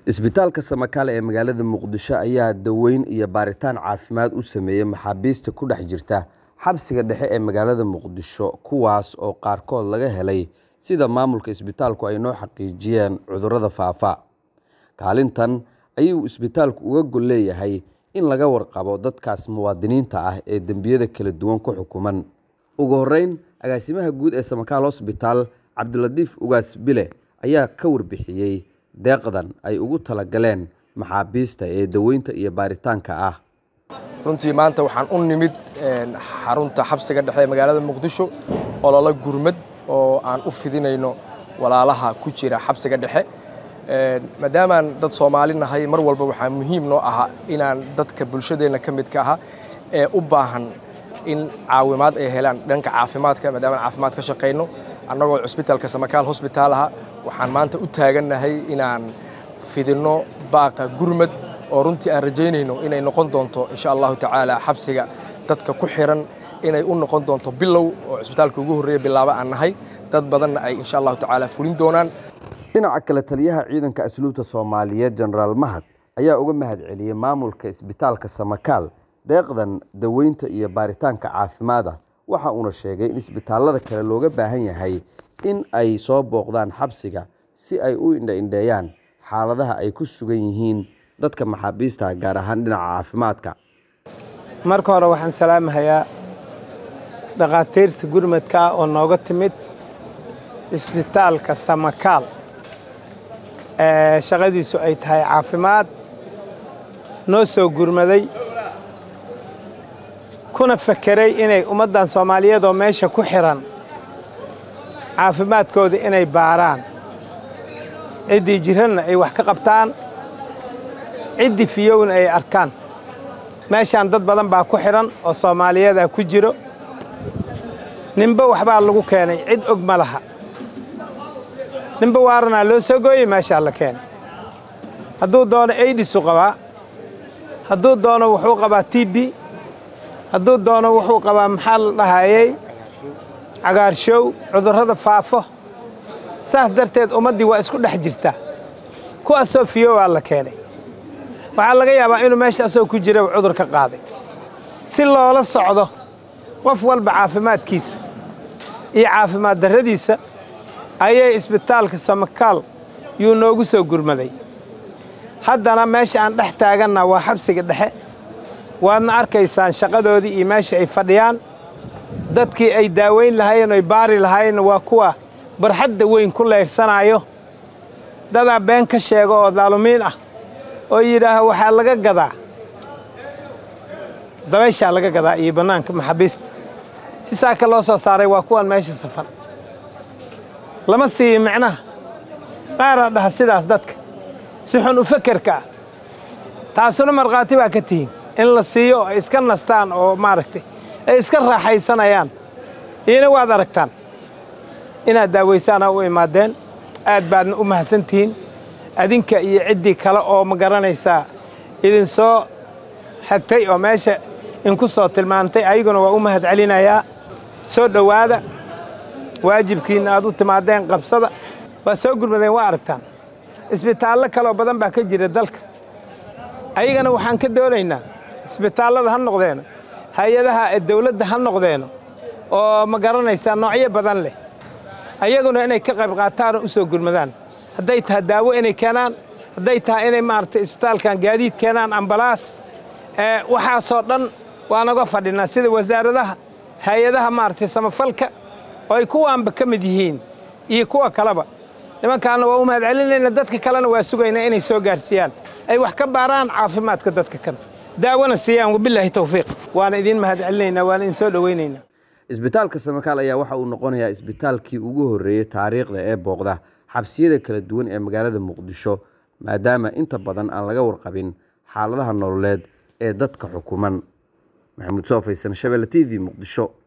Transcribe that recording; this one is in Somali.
Isbitaalka Samakaal ee magaalada Muqdisho ayaa daweyn iyo baaritaan caafimaad u sameeyay maxaabiista ku dhex jirta xabsiga dhexe ee magaalada Muqdisho kuwaas oo qaarkood laga helay sida maamulka isbitaalku ay noo xaqiijiyeen cudurrada faafa. Kaalintan ayuu isbitaalku uga gol leeyahay in laga warqabo dadkaas muwaadiniinta ah ee dembiyada kala duwan ku xukuman. Ugu horreyn, agaasimaha guud ee Samakaal Hospital Cabdilatiif Ugaas Bile ayaa ka warbixiyey deeqdan ay ugu talagaleen maxaabiista ee daweynta iyo baaritaanka ah. runtii maanta waxaan u nimid xarunta xabsiga dhexe ee magaalada muqdisho olole gurmad oo aan u fidinayno walaalaha ku jira xabsiga dhexe maadaamaan dad soomaali nahay mar walba waxaa muhiim noo aha inaan dadka bulshadeenna ka midka aha ee u baahan in caawimaad ay helaan dhanka caafimaadka maadaama aan caafimaad ka shaqayno annagoo cusbitaalka samakaal hosbitaal aha waxaan maanta u taagannahay inaan fidinno baaqa gurmad oo runtii aan rajaynayno inay noqon doonto insha allahu tacaala xabsiga dadka ku xiran inay u noqon doonto bilow oo cusbitaalka ugu horreeya bilaabo aan nahay dad badanna ay insha allahu tacaala fulin doonaan dhinaca kale taliyaha ciidanka asluubta soomaaliyeed jenaraal mahad ayaa uga mahad celiyey maamulka isbitaalka samakaal deeqdan daweynta iyo baaritaanka caafimaada waxa uuna sheegay in isbitaallada kale looga baahan yahay in ay soo booqdaan xabsiga si ay u indha-indheeyaan xaaladaha ay ku sugan yihiin dadka maxaabiista gaar ahaan dhinaca caafimaadka marka hore waxaan salaamahayaa dhakhaatiirta gurmadka ah oo nooga timid isbitaalka samakaal ee shaqadiisu ay tahay caafimaad noo soo gurmaday kuna fakeray inay ummaddan soomaaliyeed oo meesha ku xihan caafimaadkooda inay baaraan ciddii jiranna ay wax ka qabtaan ciddii fiyowna ay arkaan meeshaan dad badan baa ku xidhan oo soomaaliyadaa ku jiro ninba waxbaa lagu keenay cid og ma laha ninba waaranaa loo soo gooyey meeshaa la keenay hadduu doono aidisu qabaa hadduu doono wuxuu qabaa t b hadduu doono wuxuu qabaa maxaa la dhahayey cagaarshow cudurrada faafo saas darteed ummaddii waa isku dhex jirtaa kuwaasoo fiyowaa la keenay waxaa laga yaabaa inuu meesha asagoo ku jira cudur ka qaaday si loola socdo qof walba caafimaadkiisa iyo caafimaad darradiisa ayay isbitaalka samakaal yuu noogu soo gurmaday haddana meesha aan dhex taaganna waa xabsiga dhexe waadna arkaysaan shaqadoodii iyo meesha ay fadhiyaan dadkii ay daaweyn lahaayeen oy baari lahaayeenna waa kuwa barxadda weyn ku leyrsanaayo dadaa been ka sheego oo daalumiin ah oo yidhaaha waxaa laga gadaa dabayshaa laga gadaa iyo bannaanka maxaabiista si saaka loo soo saaray waa kuwan meesha safan lama siiyo micnaha qaaraa dhaha sidaas dadka si xun u fekerka ah taasuna markhaati baa ka tihiin in la siiyo oo ay iska nastaan oo maaragtay ay iska raaxaysanayaan iyona waad aragtaan inaad daawaysaana u imaadeen aad baadna u mahadsan tihiin adinka iyo ciddii kale oo ma garanaysaa idin soo xagtay oo meesha inku soo tilmaantay ayaguna waa u mahad celinayaa soo dhowaada waajibkiinna aad u timaadeen qabsada waa soo gurmadeen waa aragtaan isbitaallo kaleoo badan baa ka jira dalka ayagana waxaan ka doonaynaa isbitaallada ha noqdeeno hay-adaha dawladda ha noqdeeno oo ma garanaysaa noocyo badan leh ayaguna inay ka qayb qaataanoo u soo gurmadaan hadday tahay daawo inay keenaan hadday tahay inay maaragtay isbitaalkan gaadiid keenaan ambalaas waxaasoo dhan waa naga fadhinaa sida wasaaradaha hay-adaha maaragtay samafalka oo ay kuwaanba ka mid yihiin iyo kuwa kaleba nimankaana waa u mahad celinayna dadka kalena waa sugaynaa inay soo gaarsiiyaan ay wax ka baaraan caafimaadka dadka kan daawona siiyaan wabilaahi tawfiiq waana idiin mahad celinaynaa waana idin soo dhowaynaynaa isbitaalka samakaal ayaa waxa uu noqonayaa isbitaalkii ugu horreeyey taariikhda ee booqda xabsiyada kala duwan ee magaalada muqdisho maadaama inta badan aan laga warqabin xaaladaha nololeed ee dadka xukuman maxamuud soo faysan shabelle t v muqdisho